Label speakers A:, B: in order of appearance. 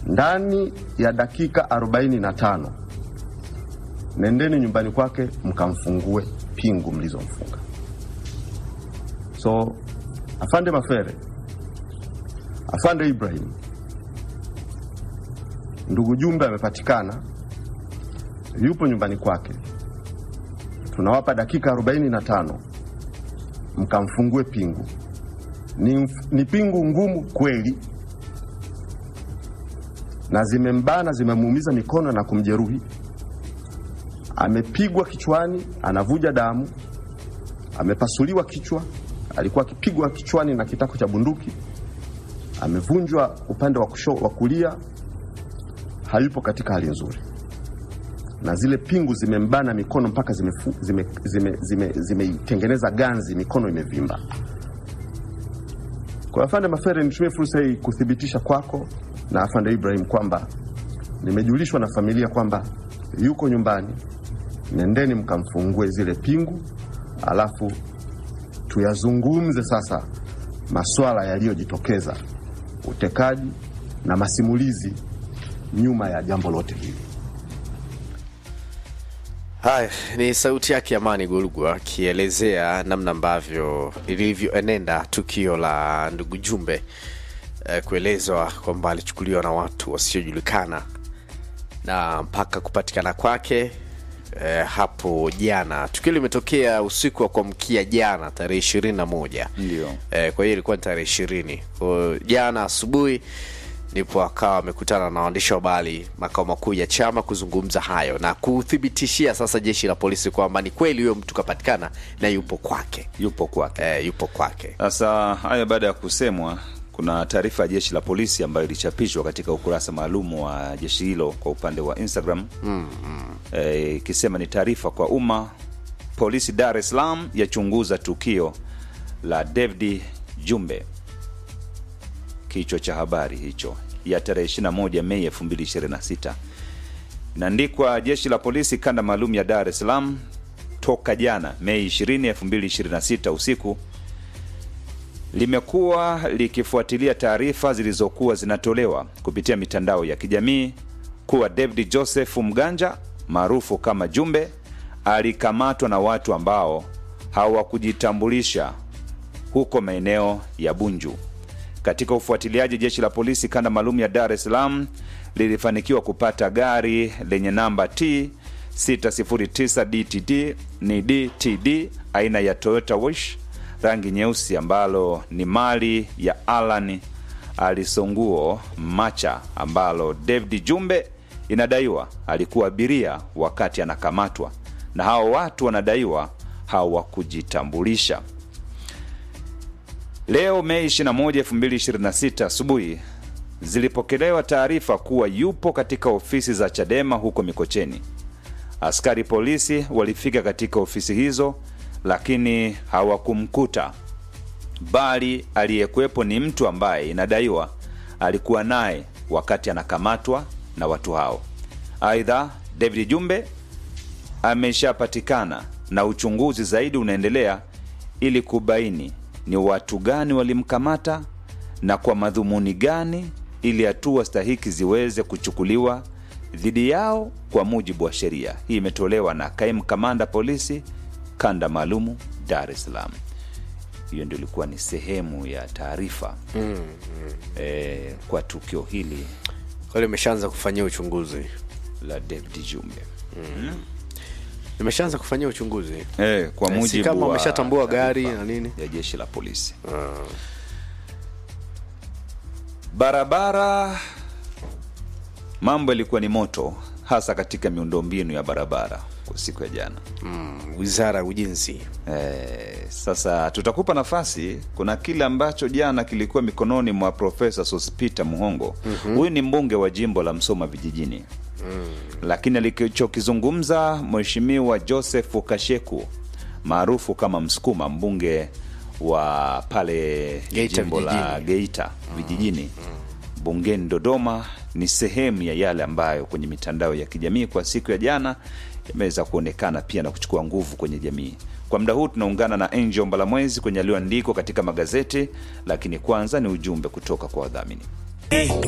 A: ndani ya dakika 45 nendeni nyumbani kwake mkamfungue pingu mlizomfunga. So afande Mafere, afande Ibrahim, ndugu Jumbe amepatikana, yupo nyumbani kwake. Tunawapa dakika 45 mkamfungue pingu. Ni, ni pingu ngumu kweli, na zimembana zimemuumiza mikono na kumjeruhi. Amepigwa kichwani, anavuja damu, amepasuliwa kichwa, alikuwa akipigwa kichwani na kitako cha bunduki, amevunjwa upande wa kusho, wa kulia, hayupo katika hali nzuri, na zile pingu zimembana mikono mpaka zimeitengeneza zime, zime, zime, zimeitengeneza ganzi, mikono imevimba. Kwa afande Mafere, nitumie fursa hii kuthibitisha kwako na afande Ibrahim kwamba nimejulishwa na familia kwamba yuko nyumbani. Nendeni mkamfungue zile pingu, alafu tuyazungumze sasa maswala yaliyojitokeza, utekaji na masimulizi nyuma ya jambo lote hili.
B: Haya ni sauti yake Amani Golugwa akielezea namna ambavyo lilivyoenenda tukio la ndugu Jumbe eh, kuelezwa kwamba alichukuliwa na watu wasiojulikana na mpaka kupatikana kwake eh, hapo jana. Tukio limetokea usiku wa kuamkia jana tarehe ishirini na moja
C: Ndio.
B: eh, kwa hiyo ilikuwa ni tarehe ishirini kwa jana asubuhi ndipo akawa amekutana na waandishi wa habari makao makuu ya chama kuzungumza hayo na kuthibitishia sasa jeshi la polisi kwamba ni kweli huyo mtu kapatikana na yupo kwake
C: yupo kwake.
B: eh, yupo kwake
C: Sasa haya baada ya kusemwa, kuna taarifa ya jeshi la polisi ambayo ilichapishwa katika ukurasa maalum wa jeshi hilo kwa upande wa Instagram Eh, ikisema ni taarifa kwa umma, polisi Dar es Salaam yachunguza tukio la David Jumbe. Kichwa cha habari hicho ya tarehe 21 Mei 2026 inaandikwa jeshi la polisi kanda maalum ya Dar es Salaam toka jana Mei 20, 2026 usiku limekuwa likifuatilia taarifa zilizokuwa zinatolewa kupitia mitandao ya kijamii kuwa David Joseph Mganja maarufu kama Jumbe alikamatwa na watu ambao hawakujitambulisha huko maeneo ya Bunju. Katika ufuatiliaji, jeshi la polisi kanda maalum ya Dar es Salaam lilifanikiwa kupata gari lenye namba T 609 DTD ni DTD aina ya Toyota Wish rangi nyeusi ambalo ni mali ya Alan Alisonguo Macha ambalo David Jumbe inadaiwa alikuwa abiria wakati anakamatwa, na hao watu wanadaiwa hawakujitambulisha. Leo Mei 21, 2026 asubuhi zilipokelewa taarifa kuwa yupo katika ofisi za Chadema huko Mikocheni. Askari polisi walifika katika ofisi hizo, lakini hawakumkuta, bali aliyekuwepo ni mtu ambaye inadaiwa alikuwa naye wakati anakamatwa na watu hao. Aidha, David Jumbe ameshapatikana na uchunguzi zaidi unaendelea ili kubaini ni watu gani walimkamata na kwa madhumuni gani, ili hatua stahiki ziweze kuchukuliwa dhidi yao kwa mujibu wa sheria. Hii imetolewa na kaimu kamanda polisi kanda maalumu Dar es Salaam. Hiyo ndio ilikuwa ni sehemu ya taarifa mm, mm. E, kwa tukio hili
B: kwa hiyo imeshaanza kufanyia uchunguzi
C: la David Jumbe
B: imeshaanza kufanyia uchunguzi
C: e, kwa
B: Eh, si
C: mujibu
B: kama
C: wa
B: wameshatambua gari
C: taarifa
B: na nini?
C: ya jeshi la polisi barabara mambo yalikuwa ni moto hasa katika miundombinu ya barabara kwa siku ya jana
B: mm, wizara ya ujenzi
C: Eh, sasa tutakupa nafasi. Kuna kile ambacho jana kilikuwa mikononi mwa Profesa Sospeter Muhongo. Huyu ni mbunge wa jimbo la Msoma vijijini lakini alichokizungumza Mheshimiwa Joseph Kasheku maarufu kama Msukuma, mbunge wa pale
B: Geita
C: jimbo la
B: vijijini.
C: Geita vijijini bungeni Dodoma ni sehemu ya yale ambayo kwenye mitandao ya kijamii kwa siku ya jana yameweza kuonekana pia na kuchukua nguvu kwenye jamii. Kwa muda huu tunaungana na Angel Mbalamwezi kwenye yaliyoandikwa katika magazeti, lakini kwanza ni ujumbe kutoka kwa wadhamini.